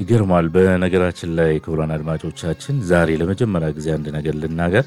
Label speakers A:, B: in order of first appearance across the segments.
A: ይገርማል። በነገራችን ላይ ክቡራን አድማጮቻችን ዛሬ ለመጀመሪያ ጊዜ አንድ ነገር ልናገር።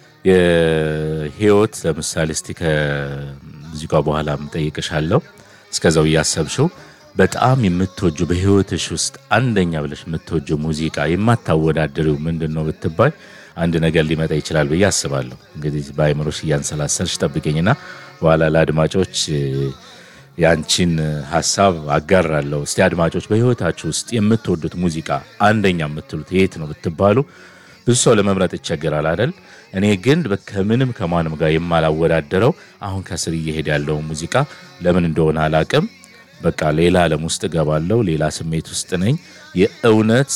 A: የህይወት ለምሳሌ እስቲ ከሙዚቃ በኋላ ምጠይቅሻለሁ። እስከዛው እያሰብሽው በጣም የምትወጁ በህይወትሽ ውስጥ አንደኛ ብለሽ የምትወጁ ሙዚቃ የማታወዳደሪው ምንድን ነው ብትባይ አንድ ነገር ሊመጣ ይችላል ብዬ አስባለሁ። እንግዲህ በአይምሮሽ እያንሰላሰልሽ ጠብቀኝና በኋላ ለአድማጮች ያንቺን ሀሳብ አጋራለሁ። እስቲ አድማጮች በህይወታችሁ ውስጥ የምትወዱት ሙዚቃ አንደኛ የምትሉት የት ነው ብትባሉ ብዙ ሰው ለመምረጥ ይቸገራል አይደል? እኔ ግን ከምንም ከማንም ጋር የማላወዳደረው አሁን ከስር እየሄደ ያለው ሙዚቃ ለምን እንደሆነ አላቅም። በቃ ሌላ ዓለም ውስጥ እገባለሁ። ሌላ ስሜት ውስጥ ነኝ። የእውነት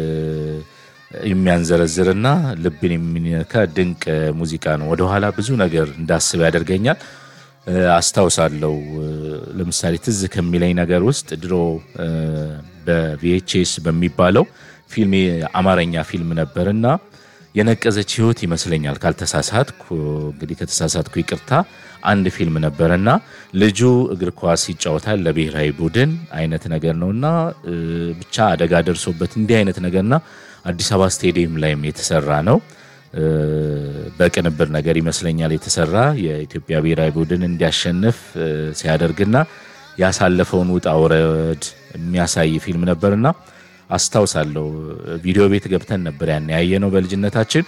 A: የሚያንዘረዝርና ልብን የሚነካ ድንቅ ሙዚቃ ነው። ወደኋላ ብዙ ነገር እንዳስብ ያደርገኛል። አስታውሳለሁ። ለምሳሌ ትዝ ከሚለኝ ነገር ውስጥ ድሮ በቪኤችኤስ በሚባለው ፊልም የአማርኛ ፊልም ነበርና የነቀዘች ህይወት ይመስለኛል ካልተሳሳትኩ፣ እንግዲህ ከተሳሳትኩ ይቅርታ። አንድ ፊልም ነበርና ልጁ እግር ኳስ ይጫወታል ለብሔራዊ ቡድን አይነት ነገር ነውና ብቻ አደጋ ደርሶበት እንዲህ አይነት ነገርና አዲስ አበባ ስቴዲየም ላይም የተሰራ ነው በቅንብር ነገር ይመስለኛል የተሰራ የኢትዮጵያ ብሔራዊ ቡድን እንዲያሸንፍ ሲያደርግና ያሳለፈውን ውጣ ውረድ የሚያሳይ ፊልም ነበርና አስታውሳለሁ። ቪዲዮ ቤት ገብተን ነበር ያን ያየነው በልጅነታችን።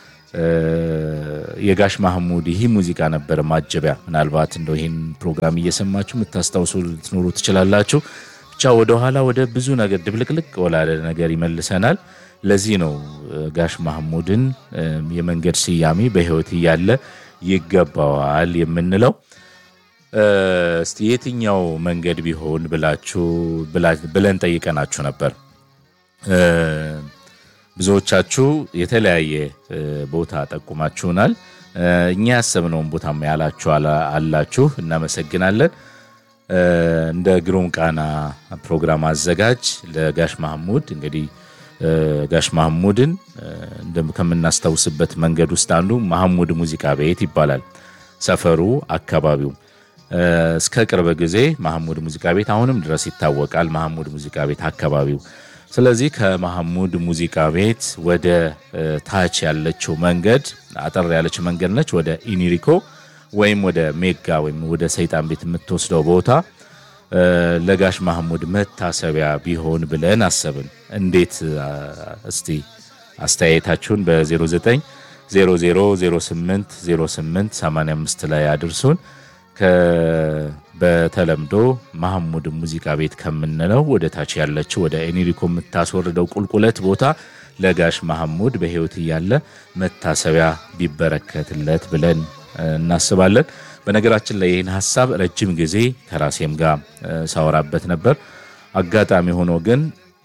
A: የጋሽ ማህሙድ ይህ ሙዚቃ ነበር ማጀቢያ። ምናልባት እንደው ይህን ፕሮግራም እየሰማችሁ የምታስታውሱ ልትኖሩ ትችላላችሁ። ብቻ ወደኋላ ወደ ብዙ ነገር ድብልቅልቅ ወላለ ነገር ይመልሰናል። ለዚህ ነው ጋሽ ማህሙድን የመንገድ ስያሜ በህይወት እያለ ይገባዋል የምንለው። እስቲ የትኛው መንገድ ቢሆን ብላችሁ ብለን ጠይቀናችሁ ነበር። ብዙዎቻችሁ የተለያየ ቦታ ጠቁማችሁናል። እኛ ያሰብነውን ቦታም ያላችሁ አላችሁ፣ እናመሰግናለን። እንደ ግሩም ቃና ፕሮግራም አዘጋጅ ለጋሽ ማህሙድ እንግዲህ ጋሽ ማህሙድን ከምናስታውስበት መንገድ ውስጥ አንዱ ማህሙድ ሙዚቃ ቤት ይባላል። ሰፈሩ አካባቢው እስከ ቅርብ ጊዜ ማህሙድ ሙዚቃ ቤት አሁንም ድረስ ይታወቃል። ማህሙድ ሙዚቃ ቤት አካባቢው። ስለዚህ ከማህሙድ ሙዚቃ ቤት ወደ ታች ያለችው መንገድ አጠር ያለች መንገድ ነች። ወደ ኢኒሪኮ ወይም ወደ ሜጋ ወይም ወደ ሰይጣን ቤት የምትወስደው ቦታ ለጋሽ ማህሙድ መታሰቢያ ቢሆን ብለን አሰብን። እንዴት? እስቲ አስተያየታችሁን በ09 0008 08 85 ላይ አድርሱን። በተለምዶ ማህሙድ ሙዚቃ ቤት ከምንለው ወደ ታች ያለችው ወደ ኤኒሪኮ የምታስወርደው ቁልቁለት ቦታ ለጋሽ ማህሙድ በሕይወት እያለ መታሰቢያ ቢበረከትለት ብለን እናስባለን። በነገራችን ላይ ይህን ሀሳብ ረጅም ጊዜ ከራሴም ጋር ሳወራበት ነበር። አጋጣሚ ሆኖ ግን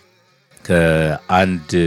A: ከአንድ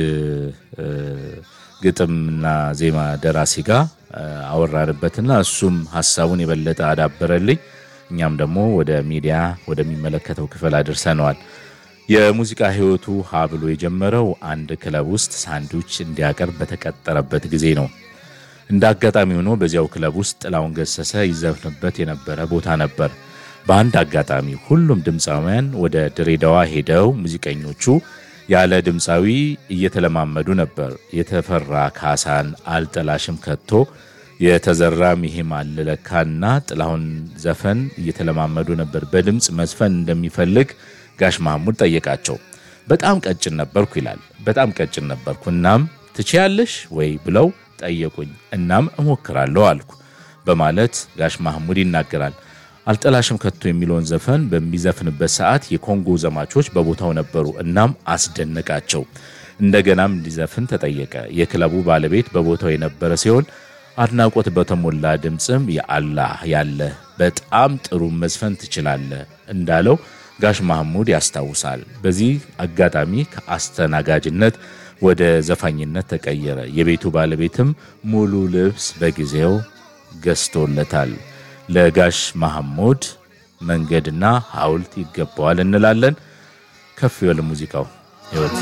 A: ግጥምና ዜማ ደራሲ ጋር አወራንበትና እሱም ሀሳቡን የበለጠ አዳበረልኝ። እኛም ደግሞ ወደ ሚዲያ ወደሚመለከተው ክፍል አድርሰነዋል። የሙዚቃ ሕይወቱ ሀ ብሎ የጀመረው አንድ ክለብ ውስጥ ሳንዱች እንዲያቀርብ በተቀጠረበት ጊዜ ነው። እንደ አጋጣሚ ሆኖ በዚያው ክለብ ውስጥ ጥላሁን ገሰሰ ይዘፍንበት የነበረ ቦታ ነበር። በአንድ አጋጣሚ ሁሉም ድምፃውያን ወደ ድሬዳዋ ሄደው ሙዚቀኞቹ ያለ ድምፃዊ እየተለማመዱ ነበር። የተፈራ ካሳን አልጠላሽም ከቶ የተዘራም ይሄም አለለካና ጥላሁን ዘፈን እየተለማመዱ ነበር። በድምፅ መዝፈን እንደሚፈልግ ጋሽ ማህሙድ ጠየቃቸው። በጣም ቀጭን ነበርኩ ይላል። በጣም ቀጭን ነበርኩ እናም ትችያለሽ ወይ ብለው ጠየቁኝ። እናም እሞክራለሁ አልኩ በማለት ጋሽ ማህሙድ ይናገራል። አልጠላሽም ከቶ የሚለውን ዘፈን በሚዘፍንበት ሰዓት የኮንጎ ዘማቾች በቦታው ነበሩ። እናም አስደነቃቸው። እንደገናም እንዲዘፍን ተጠየቀ። የክለቡ ባለቤት በቦታው የነበረ ሲሆን አድናቆት በተሞላ ድምፅም የአላህ ያለ በጣም ጥሩ መዝፈን ትችላለህ እንዳለው ጋሽ ማህሙድ ያስታውሳል። በዚህ አጋጣሚ ከአስተናጋጅነት ወደ ዘፋኝነት ተቀየረ። የቤቱ ባለቤትም ሙሉ ልብስ በጊዜው ገዝቶለታል። ለጋሽ ማህሙድ መንገድና ሐውልት ይገባዋል እንላለን። ከፍ ይበል ሙዚቃው ህይወት